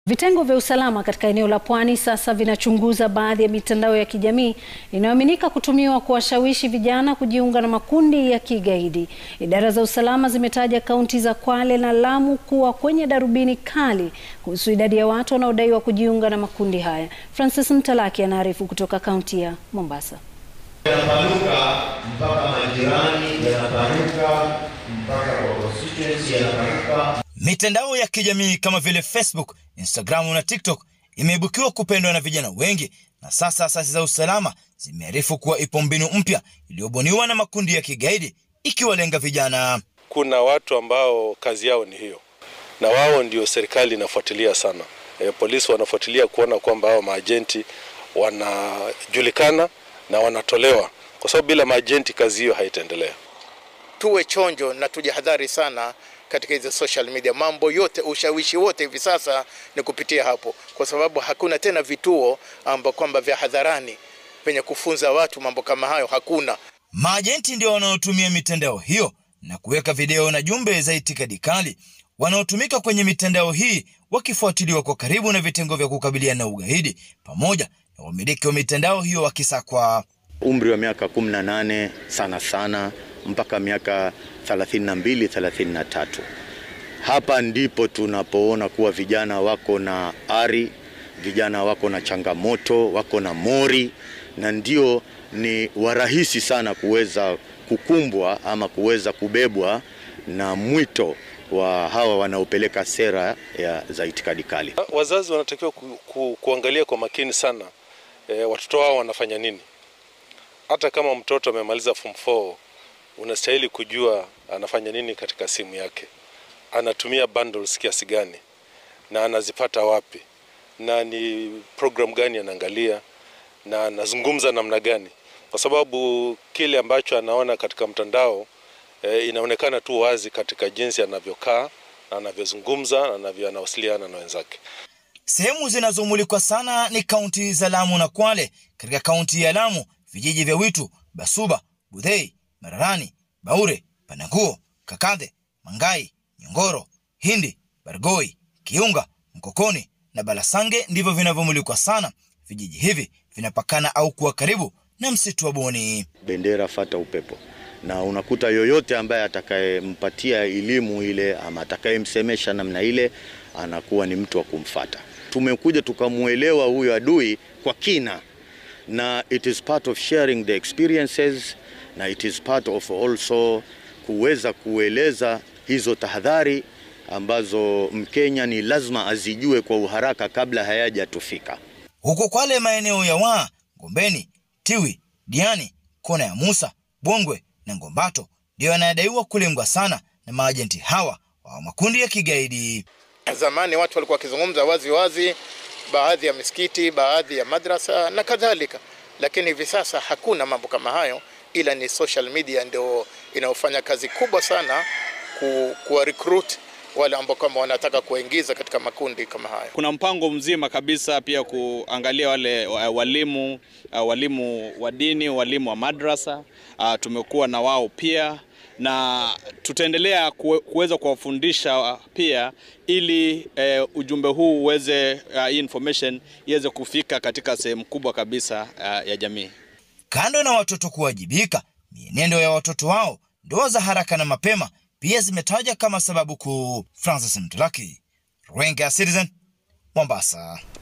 Vitengo vya usalama katika eneo la Pwani sasa vinachunguza baadhi ya mitandao ya kijamii inayoaminika kutumiwa kuwashawishi vijana kujiunga na makundi ya kigaidi. Idara za usalama zimetaja kaunti za Kwale na Lamu kuwa kwenye darubini kali kuhusu idadi ya watu wanaodaiwa kujiunga na makundi haya. Francis Mtalaki anaarifu kutoka kaunti ya Mombasa. Yanapanuka mpaka majirani, yanapanuka mpaka kwa constituency, yanapanuka Mitandao ya kijamii kama vile Facebook, Instagram na TikTok imeibukiwa kupendwa na vijana wengi, na sasa asasi za usalama zimearifu kuwa ipo mbinu mpya iliyobuniwa na makundi ya kigaidi ikiwalenga vijana. Kuna watu ambao kazi yao ni hiyo, na wao ndio serikali inafuatilia sana. E, polisi wanafuatilia kuona kwamba hao maajenti wanajulikana na wanatolewa, kwa sababu bila maajenti kazi hiyo haitaendelea. Tuwe chonjo na tujihadhari sana katika hizo social media. Mambo yote, ushawishi wote hivi sasa ni kupitia hapo, kwa sababu hakuna tena vituo amba kwamba vya hadharani penye kufunza watu mambo kama hayo, hakuna. Maajenti ndio wanaotumia mitandao hiyo na kuweka video na jumbe za itikadi kali. Wanaotumika kwenye mitandao hii wakifuatiliwa kwa karibu na vitengo vya kukabiliana na ugaidi pamoja na wamiliki wa mitandao hiyo wakisakwa. Umri wa miaka 18 sana sana mpaka miaka 32 33. Hapa ndipo tunapoona kuwa vijana wako na ari, vijana wako na changamoto, wako na mori, na ndio ni warahisi sana kuweza kukumbwa ama kuweza kubebwa na mwito wa hawa wanaopeleka sera ya za itikadi kali. Wazazi wanatakiwa ku, ku, kuangalia kwa makini sana e, watoto wao wanafanya nini. Hata kama mtoto amemaliza form 4 unastahili kujua anafanya nini katika simu yake, anatumia bundles kiasi gani na anazipata wapi, na ni program gani anaangalia na anazungumza namna gani, kwa sababu kile ambacho anaona katika mtandao e, inaonekana tu wazi katika jinsi anavyokaa na anavyozungumza na anavyo anawasiliana na wenzake. Sehemu zinazomulikwa sana ni kaunti za Lamu na Kwale. Katika kaunti ya Lamu, vijiji vya Witu, Basuba, Budhei, Mararani, Baure, Pananguo, Kakadhe, Mangai, Nyongoro, Hindi, Bargoi, Kiunga, Mkokoni na Balasange ndivyo vinavyomulikwa sana. Vijiji hivi vinapakana au kuwa karibu na msitu wa Boni. Bendera fata upepo, na unakuta yoyote ambaye atakayempatia elimu ile ama atakayemsemesha namna ile anakuwa ni mtu wa kumfata. Tumekuja tukamwelewa huyo adui kwa kina, na it is part of sharing the experiences na it is part of also kuweza kueleza hizo tahadhari ambazo Mkenya ni lazima azijue kwa uharaka kabla hayajatufika. Huko Kwale, maeneo ya Waa, Gombeni, Tiwi, Diani, kona ya Musa, Bongwe na Ngombato ndiyo yanayodaiwa kulengwa sana na maajenti hawa wa makundi ya kigaidi. Zamani watu walikuwa wakizungumza wazi wazi, baadhi ya misikiti, baadhi ya madrasa na kadhalika, lakini hivi sasa hakuna mambo kama hayo, ila ni social media ndio inayofanya kazi kubwa sana ku, kuwa recruit wale ambao kama wanataka kuingiza katika makundi kama hayo. Kuna mpango mzima kabisa pia kuangalia wale walimu walimu wa dini, walimu wa madrasa. Tumekuwa na wao pia na tutaendelea kuweza kuwafundisha pia ili eh, ujumbe huu uweze uh, hii information iweze kufika katika sehemu kubwa kabisa uh, ya jamii. Kando na watoto kuwajibika, mienendo ya watoto wao, ndoa za haraka na mapema pia zimetaja kama sababu kuu. Francis Mtulaki, Runinga ya Citizen, Mombasa.